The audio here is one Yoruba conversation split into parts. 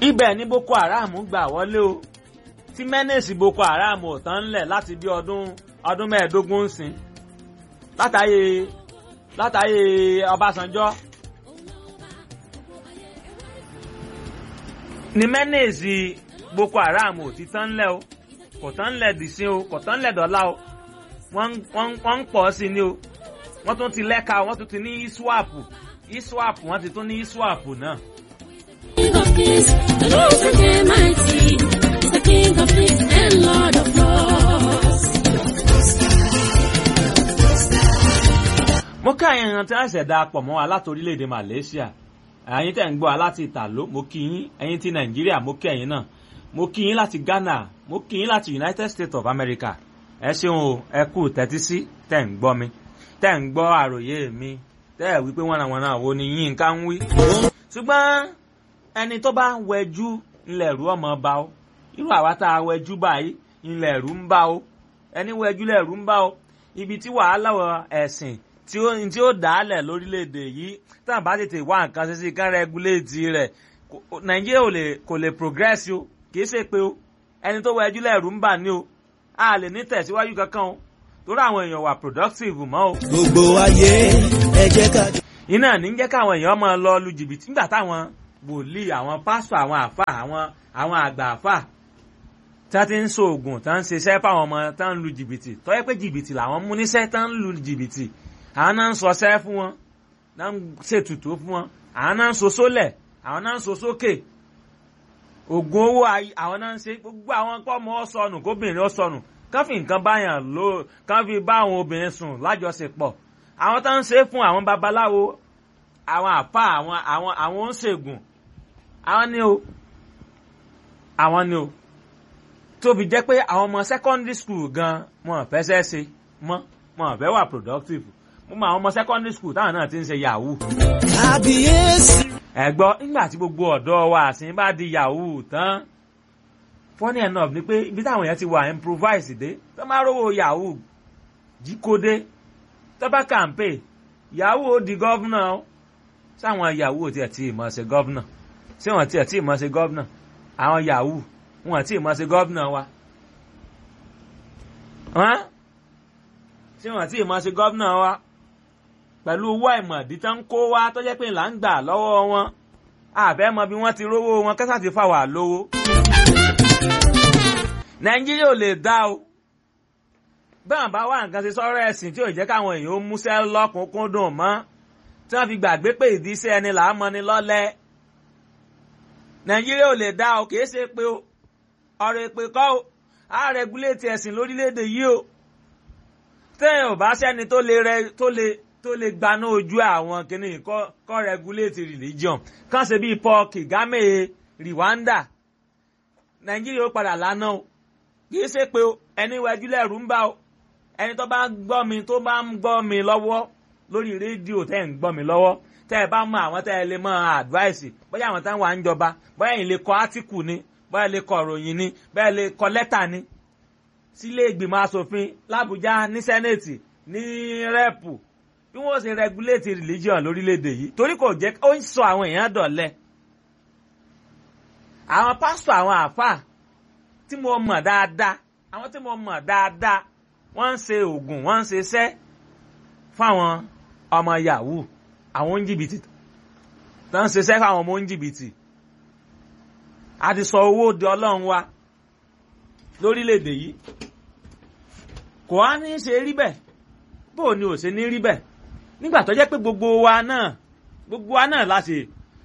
ibẹ̀ ni boko haram gbà wọlé o tí mẹ́nẹ̀sì boko haram ò tán ńlẹ̀ láti bí ọdún ọdún mẹ́ẹ̀ẹ́dógún ń sìn látàyè látàyè ọbásanjọ́ ni mẹ́nẹ̀sì boko haram ò ti tán ńlẹ̀ o kò tán ńlẹ̀ dìsín o kò tán ńlẹ̀ dọ́là o wọ́n wọ́n ń pọ̀ sí ni o wọ́n tún ti lẹ́ka wọ́n tún ti ní iswap iswap wọ́n ti tún ní iswap náà. King of kings, the Lord is mighty. He's the King of kings and Lord of lords. mo kí àyàn èèyàn tí wọ́n ṣẹ̀dá pọ̀ mọ́ wa láti orílẹ̀-èdè Malaysia ẹ̀yin tẹ̀ ń gbọ́ wa láti Ìtàló mo kí yín ẹ̀yin ti Nàìjíríà mo kí ẹ̀yin náà mo kí yín láti Ghana mo kí yín láti United States of America ẹ ṣeun o ẹ kú tẹ́tí sí tẹ̀ ń gbọ́ mi tẹ̀ ń gbọ́ àròyé mi tẹ́ ẹ̀ wípé wọ́n àwọn náà wo ni yín ká ń wí. ṣùgbọ́n ẹni tó bá wẹjú ńlẹ̀ rú ọmọ bá o irú àwa tá a wẹjú báyìí ńlẹ̀ rú ń bá o ẹni wẹjú lẹ̀ rú ń bá o ibi tí wàhálà ẹ̀sìn tí ó tí ó dálẹ̀ lórílẹ̀‐èdè yìí tá à bá tètè wá nǹkan ṣe sí kán rẹ́gúléètì rẹ̀ nàìjíríà ò lè kò lè progress o kìí ṣe pé o ẹni tó wẹjú lẹ́rù ń bà ní o a lè ní tẹ̀síwájú kankan o torí àwọn èèyàn wà productive mọ́ o. gbogbo ayé ẹ jẹ́ ká. iná ní jẹ́ káwọn èèyàn máa lọ lu jìbìtì nígbà táwọn wòlíì àwọn pásítọ̀ àwọn àfà àwọn àwọn àgbà àfà tí wọ́n ti ń ṣoògùn tí wọ́n ń ṣiṣẹ́ fáwọn ọmọ tí wọ́n ń lu jìbìtì tó yẹ pé jìbìtì làwọn mú níṣẹ́ tí wọ́n ń lu jìbìtì àwọn náà ń sọsẹ́ fún wọn náà ń ṣètùtù fún wọn àwọn náà ń so sólẹ̀ àwọn náà ń so sókè ògùn owó àwọn náà ń ṣe gbogbo àwọn pọ́mọ ọ̀sọ̀nù kóbìnrin ọ̀sọ̀nù kán fi nǹkan báyàn lò kán fi bá àwọn obìnrin sùn lájọṣepọ̀ àwọn tó ń ṣe fún àwọn babaláwo àwọn àpá àwọn àwọn àwọn oníṣègùn àwọn ni o àwọn ni o tóbi jẹ́ pé àwọn ọmọ secondary school gan wọn fẹ́ ṣẹ́ ṣe mọ́ wọn fẹ́ wà productive mo mọ àwọn ọmọ secondary school táwọn náà ti ń ṣe yahoo. kábíyèsí. ẹ gbọ́ nígbà tí gbogbo ọ̀dọ́ wa àsìn bá di yahoo tán funny enough ni pé ibi táwọn èèyàn ti wà improvise dé tó máa rówó yahoo jíkódé tó bá kàǹpé yahoo ó di gọ́vnà ó sáwọn yahoo tiẹ̀ tí ì mọ̀ ṣe gọ́vnà ṣé wọ́n tiẹ̀ tí ì mọ̀ ṣe gọ́vnà àwọn yahoo wọn tí ì mọ̀ ṣe gọ́vnà wa ṣé wọ́n tí ì mọ̀ ṣe gọ́vnà wa pẹ̀lú owó àìmọ̀dí tán ń kó wá tó jẹ́ pé là ń gbà lọ́wọ́ wọn àfẹ́ mọ bí wọ́n ti rówó wọn kẹ́sà ti fà wà lówó. nàìjíríà ò lè dá o báwọn bá wà nǹkan ṣe sọ́rọ̀ ẹ̀sìn tí ò jẹ́ káwọn èèyàn ó múṣẹ́ lọ́kùnkúndùn mọ́ tí wọ́n fi gbàgbé pé ìdíṣẹ́ ẹni là á mọni lọ́lẹ̀. nàìjíríà ò lè dá o kìí ṣe pé o ọ̀rọ̀ èpè kọ́ o á rẹgúléètì ẹ̀sìn lórílẹ̀‐èdè yìí o tẹ́yìn ò bá sẹ́ni tó lè rẹ tó lè tó lè gbaná ojú àwọn kìnnì kọ́ regulate religion kàn ṣe bíi Paul Kagame Rwanda Nàìjíríà ó padà lánà o kìí ṣe pé ẹni wájú lẹ́rù ń bá o ẹni tó bá gbọ́ mi tó bá ń gbọ́ mi lọ́wọ́ lórí rédíò tẹ́ ń gbọ́ mi lọ́wọ́ tẹ́ ẹ bá mọ àwọn tẹ́ ẹ lè mọ advice bóyá àwọn táwọn à ń jọba bóyá ẹ̀yin lè kọ átíkù ni bóyá lè kọ ìròyìn ni bóyá lè kọ lẹ́tà ni sílé ìgbìmọ̀ asòfin l'Àbújá ní sẹ́nẹ̀tì ní rẹ́pù bí wọ́n ṣe regulate religion lórílẹ̀‐èdè yìí torí kò jẹ́ ó ń sọ àwọn èèyàn dọ̀lẹ́ àwọn pásítọ̀ àwọn àáfàá tí mo mọ̀ dáadáa àwọn tí mo mọ̀ dáadáa wọ́n ń ṣe oògùn wọ́n ń ṣe iṣẹ́ fáwọn ọmọ yahoo àwọn oníjìbìtì tó ń ṣiṣẹ́ fáwọn ọmọ oníjìbìtì a ti sọ owó di ọlọ́run wa lórílẹ̀‐èdè yìí kò á ní í ṣe rí bẹ́ẹ̀ bó o ní ò ṣe ní rí bẹ́ẹ̀ nígbà tó jẹ́ pé gbogbo wa náà gbogbo wa náà láti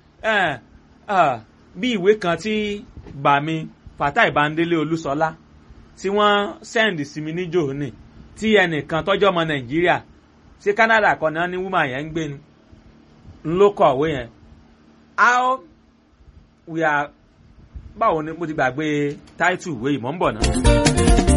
bí ìwé kan tí bàmí Fatai Bandele Olúṣọlá tí wọ́n sẹ́ndì sí mi níjò ní tí ẹnìkan tọ́jọ́ ọmọ Nàìjíríà ṣé Canada kan náà ní woman yẹn ń gbé ni ń ló kọ̀wé yẹn how we are báwo ni mo ti gbàgbé title ìwé yìí mò ń bọ̀ náà.